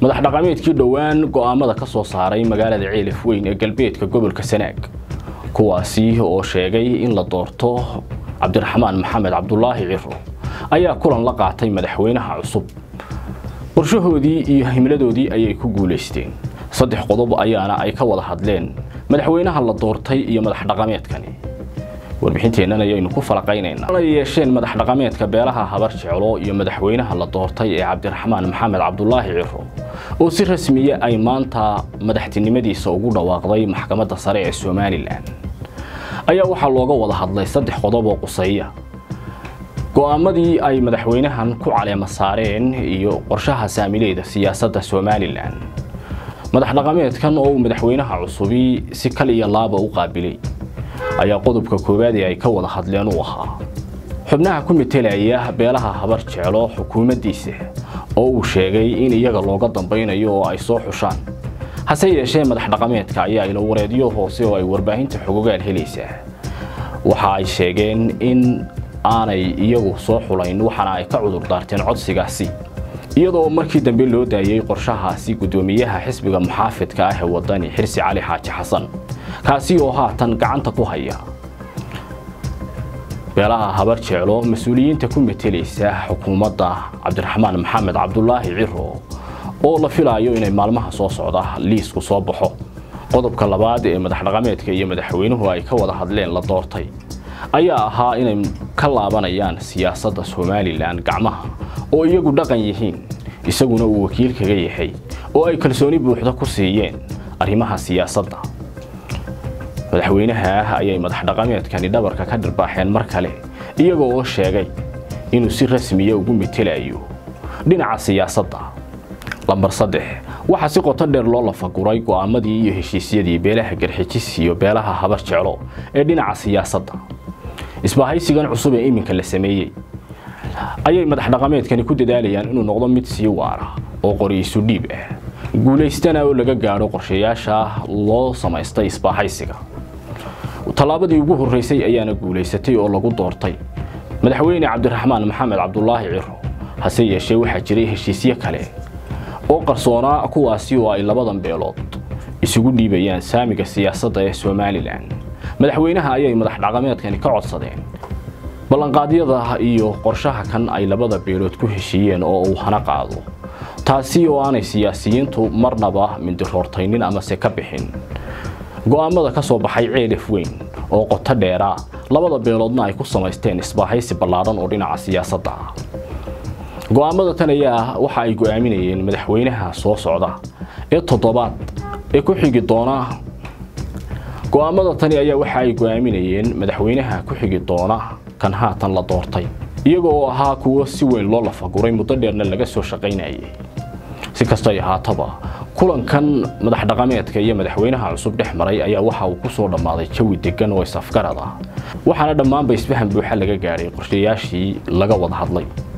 madax dhaqameedkii dhowaan go'aamada ka soo saaray magaalada ceelif weyn ee galbeedka gobolka sanaag kuwaasi oo sheegay in la doorto cabdiraxmaan maxamed cabdulaahi ciro ayaa kulan la qaatay madaxweynaha cusub qorshahoodii iyo himladoodii ayay ku guulaysteen saddex qodob ayaana ay ka wada hadleen madaxweynaha la doortay iyo madax dhaqameedkani warbixinteennan ayaynu ku falaqaynaynaa ay yeesheen madax dhaqameedka beelaha habar jeclo iyo madaxweynaha la doortay ee cabdiraxmaan maxamed cabdulaahi ciro oo si rasmiya ay maanta madaxtinimadiisa ugu dhawaaqday maxkamadda sare ee somalilan ayaa waxaa looga wada hadlay saddex qodob oo quseeya go'aamadii ay madaxweynahan ku caleema saareen iyo qorshaha saamileeda siyaasadda somalilan madax dhaqameedkan oo uu madaxweynaha cusubi si kal iyo laaba u qaabilay ayaa qodobka koowaad ee ay ka wada hadleen uu ahaa xubnaha ku metelaya beelaha habar jeclo xukuumaddiisa oo uu sheegay in iyaga looga dambaynayo oo ay soo xushaan hase yeeshee madax dhaqameedka ayaa ilo wareedyo hoose oo ay warbaahinta xogogaal helaysaa waxa ay sheegeen in aanay iyagu soo xulayn waxaana ay ka cudur daarteen codsigaasi iyadoo markii dambe loo daayey qorshahaasi guddoomiyaha xisbiga muxaafidka ah ee wadani xirsi cali xaaji xasan kaasi oo haatan gacanta ku haya beelaha habar jeclo mas-uuliyiinta ku metelaysa xukuumadda cabdiraxmaan maxamed cabdulaahi ciro oo la filaayo inay maalmaha soo socda liisku soo baxo qodobka labaad ee madax dhaqameedka iyo madaxweynuhu ay ka wada hadleen la doortay ayaa ahaa inay ka laabanayaan siyaasadda somalilan gacmaha oo iyagu dhaqan yihiin isaguna uu wakiil kaga yahay oo ay kalsooni buuxda ku siiyeen arrimaha siyaasadda madaxweynaha ayay madax dhaqameedkani dhabarka ka dhirbaaxeen mar kale iyaga oo sheegay inuu si rasmiya ugu metelayo dhinaca siyaasadda lambar saddex waxaa si qoto dheer loo lafaguray go'aamadii iyo heshiisyadii beelaha garxijis iyo beelaha habar jeclo ee dhinaca siyaasadda isbahaysigan cusub ee iminka la sameeyey ayay madax dhaqameedkani ku dadaalayaan inuu noqdo mid sii waara oo qoriisu dhiib ah guulaystana oo laga gaadho qorshayaasha loo samaystay isbaahaysiga tallaabadii ugu horreysay ayaana guulaysatay oo lagu doortay madaxweyne cabdiraxmaan maxamed cabdulaahi ciro hase yeeshee waxaa jiray heshiisyo kale oo qarsoonaa kuwaasi oo ay labadan beelood isugu dhiibayaan saamiga siyaasadda ee somalilan madaxweynaha ayay madax dhaqameedkani ka codsadeen ballanqaadyada iyo qorshaha kan ay labada beelood ku heshiiyeen oo uu hana qaado taasi oo aanay siyaasiyiintu marnaba mindiroortaynin amase ka bixin go'aamada ka soo baxay ceelif weyn oo qoto dheeraa labada beeloodna ay ku samaysteen isbaahaysi ballaadhan oo dhinaca siyaasadda ah go'aamada tan ayaa waxa ay go'aaminayeen madaxweynaha soo socda ee toddobaad ee ku xigi doona go'aamada tani ayaa waxa ay go'aaminayeen madaxweynaha ku xigi doona kan haatan la doortay iyaga oo ahaa kuwo si weyn loo lafaguray muddo dheerna laga soo shaqaynayay si kastay ahaataba kulankan madax dhaqameedka iyo madaxweynaha cusub dhex maray ayaa waxa uu ku soo dhammaaday jawi degan oo isafgarad ah waxaana dhammaanba isfahan buuxa laga gaadhay qorshayaashii laga wada hadlay